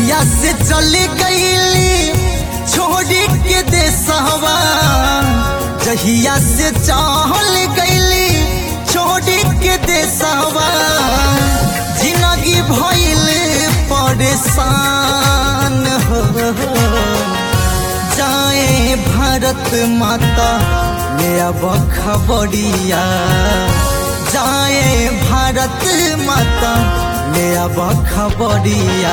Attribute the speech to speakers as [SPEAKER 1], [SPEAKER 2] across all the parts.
[SPEAKER 1] जहिया से चली गईली छोड़ी के देसवा जहिया से चल गईली छोड़ी के देसवा जिंदगी भइल परेशान हो जाए भारत माता ले अब खबरिया जाए भारत माता ले अब खबरिया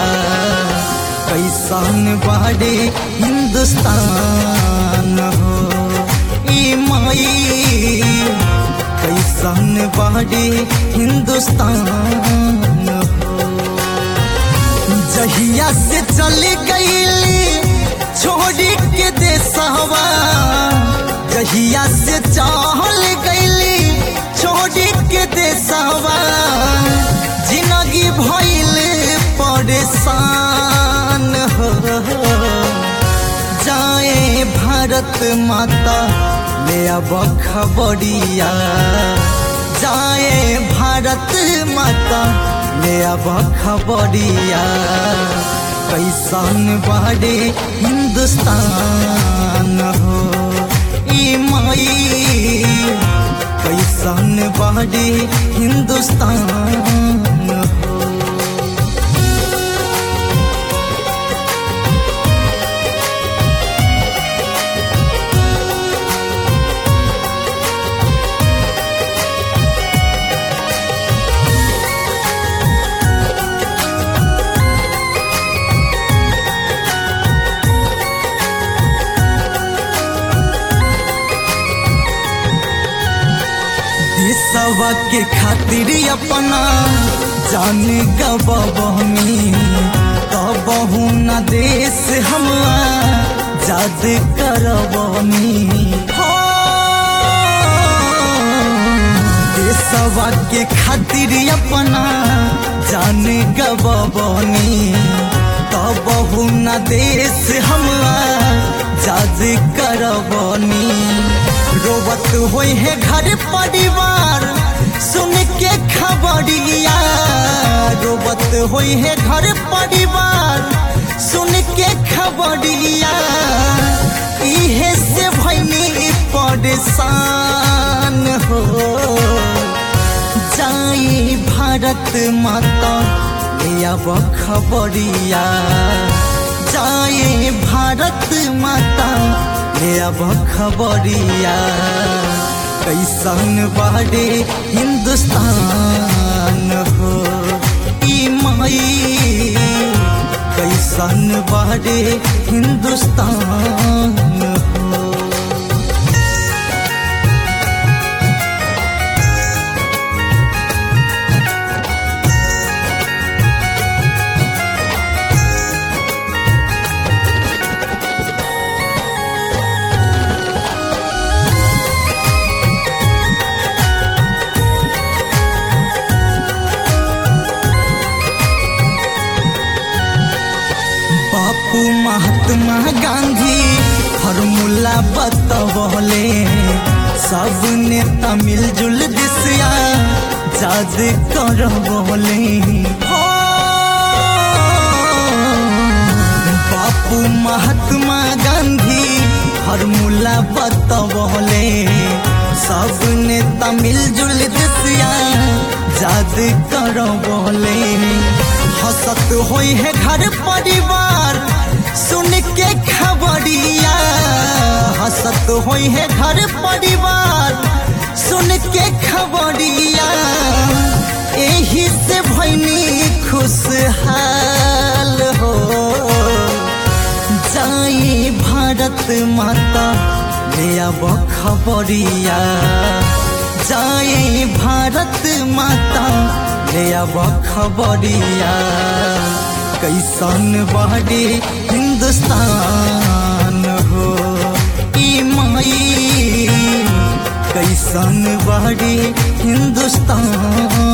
[SPEAKER 1] कैसन बाड़े हिंदुस्तान हो ई माई कैसन बाड़े हिंदुस्तान हो जहिया से चली गईली छोड़ी के देसवा जहिया से चल गईली छोड़ी के देसवा जिंदगी भइल परेशान हो जाए भारत माता ले अब खबरिया जाए भारत माता ले अब खबरिया कैसन बाड़े हिंदुस्तान हो ई माई कैसन बाड़े हिंदुस्तान हो देशवा के खातिर अपना जान गबनी तबहू न देश हम जाद करबनी हो देशवा के खातिर अपना जान गबनी तबहू न देश हम जाद करबनी रोवत होई है घर परिवार सुन के खबरिया रोवत होई है घर परिवार सुन के खबरिया इहे से भैनी परेशान हो जाई भारत माता ले अब खबरिया जाए भारत माता ले अब खबरिया कैसन बाड़े हिंदुस्तान हो ई माई कैसन बाड़े हिंदुस्तान हो बापू महात्मा गांधी फॉर्मूला बतवले सब नेता मिलजुल दिसिया जाद करवले हो बापू महात्मा गांधी फॉर्मूला बतवले सब नेता मिलजुल दिसिया जाद करवले हसत होई है घर परिवार सुन के खबरिया हसत होई है घर परिवार सुन के खबरिया एही से भैनी खुशहाल हो जाई भारत माता ले अब खबरिया जाए भारत माता ले अब खबरिया कैसन बाड़े हिंदुस्तान हो ई माई कैसन बाड़े हिंदुस्तान